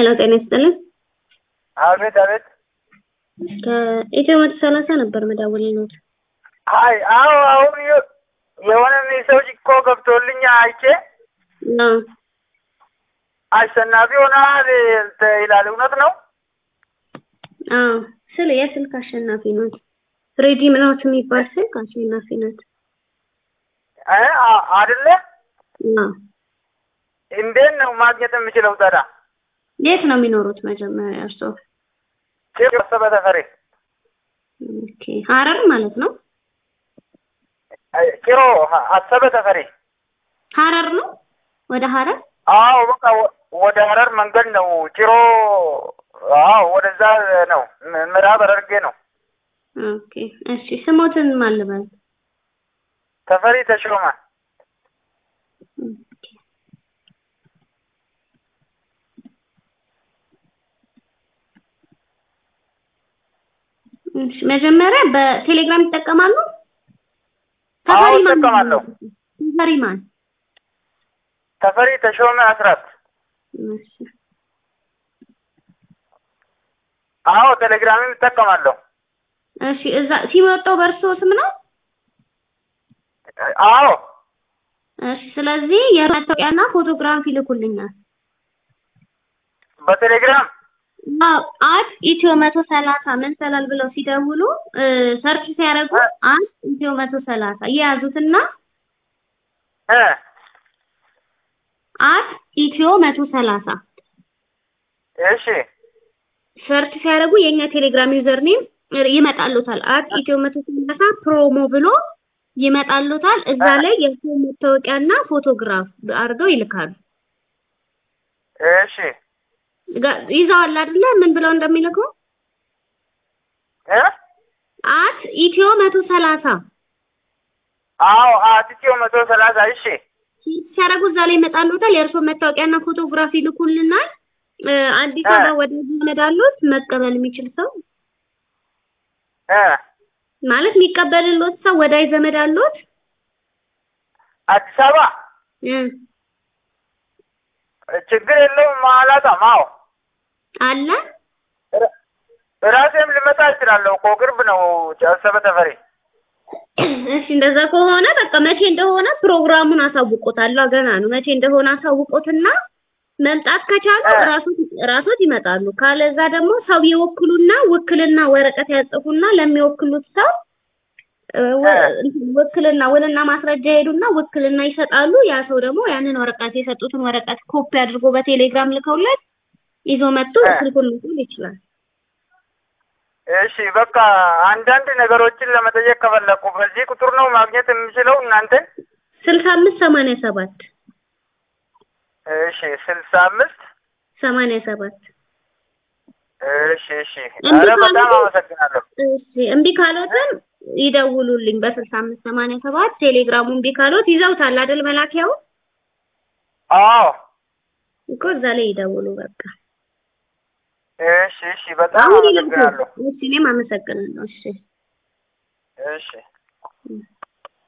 ሄሎ ጤና ይስጥልን። አቤት አቤት። ከኢትዮ መቶ ሰላሳ ነበር መደወልልዎት። አይ አዎ፣ አሁን የ- የሆነ ሜሴጅ እኮ ገብቶልኝ አይቼ አዎ አሸናፊ ሆነሃል ይላል። እውነት ነው? አዎ ስለ የስልክ አሸናፊ ኖት። ፍሬዲ ምናት የሚባል ስልክ አሸናፊ ኖት። እ አ- አይደለ? አዎ እንዴት ነው ማግኘት የምችለው ታዲያ? የት ነው የሚኖሩት መጀመሪያ እርስዎ? ጭር አሰበ ተፈሪ ኦኬ ሀረር ማለት ነው። አይ፣ ጭሮ ሀ- አሰበ ተፈሪ። ሀረር ነው ወደ ሀረር አዎ በቃ ወ- ወደ ሀረር መንገድ ነው። ጭሮ አዎ፣ ወደዛ ነው። ም- ምዕራብ ሐረርጌ ነው። ኦኬ እሺ ስሞትን ማን ልበል? ተፈሪ ተሾመ። ኦኬ እሺ መጀመሪያ በቴሌግራም ይጠቀማሉ? አዎ ተፈሪ ማን ነው? እጠቀማለሁ። ተፈሪ ማን? ተፈሪ ተሾመ አስራት። እሺ አዎ ቴሌግራምም እጠቀማለሁ። እሺ እዛ ሲመጣው በእርሶ ስም ነው? አዎ እሺ ስለዚህ የመታወቂያና ፎቶግራፍ ይልኩልኛል። በቴሌግራም አዎ አት ኢትዮ መቶ ሰላሳ መሰላል ብለው ሲደውሉ እ ሰርች ሲያደርጉ አት ኢትዮ መቶ ሰላሳ የያዙትና እ አት ኢትዮ መቶ ሰላሳ እሺ ሰርች ሲያደርጉ የኛ ቴሌግራም ዩዘር ኔም ይመጣሉታል። አት ኢትዮ መቶ ሰላሳ ፕሮሞ ብሎ ይመጣሉታል። እዛ ላይ የሰው መታወቂያና ፎቶግራፍ አድርገው ይልካሉ። እሺ ጋ- ይዘዋል አይደለ? ምን ብለው እንደሚልኩ እ አት ኢትዮ መቶ ሰላሳ አዎ አትቼው መቶ ሰላሳ እሺ ሲያደርጉ እዛ ላይ ይመጣሉታል። የእርሶ መታወቂያና ፎቶግራፍ ይልኩልናል። እ አዲስ እ አበባ ወደ ዘመድ አሉት መቀበል የሚችል ሰው እ ማለት የሚቀበልሎት ሰው ወዳጅ ዘመድ አሉት? አዲስ አበባ እ ችግር የለውም አላጣም። አዎ አለ ራ- ራሴም ልመጣ እችላለሁ እኮ ቅርብ ነው አሰበ ተፈሪ። እሺ እንደዛ ከሆነ በቃ መቼ እንደሆነ ፕሮግራሙን አሳውቆታለሁ። ገና ነው። መቼ እንደሆነ አሳውቆትና መምጣት ከቻሉ እ ራሶት ራሶት ይመጣሉ። ካለዛ ደግሞ ሰው ይወክሉና ውክልና ወረቀት ያጽፉና ለሚወክሉት ሰው እ ወ- እ እንትን ውክልና ውልና ማስረጃ ይሄዱና ውክልና ይሰጣሉ። ያ ሰው ደግሞ ያንን ወረቀት የሰጡትን ወረቀት ኮፒ አድርጎ በቴሌግራም ልከውለት ይዞ መጥቶ እ ስልኩን መውሰድ ይችላል። እሺ በቃ አንዳንድ ነገሮችን ለመጠየቅ ከፈለኩ በዚህ ቁጥር ነው ማግኘት የምችለው እናንተ? ስልሳ አምስት ሰማንያ ሰባት እሺ ስልሳ አምስት ሰማንያ ሰባት እሺ እሺ። እምቢ ኧረ በጣም ካሉት አመሰግናለሁ። እሺ እምቢ ካሎትም ይደውሉልኝ በስልሳ አምስት ሰማንያ ሰባት ቴሌግራሙ እምቢ ካሎት ይዘውታል አይደል መላኪያው አዎ እኮ እዛ ላይ ይደውሉ በቃ እሺ እሺ። በጣም አሁን ይላኩ አመሰግናለሁ። እሺ እኔም አመሰግናለሁ እሺ እሺ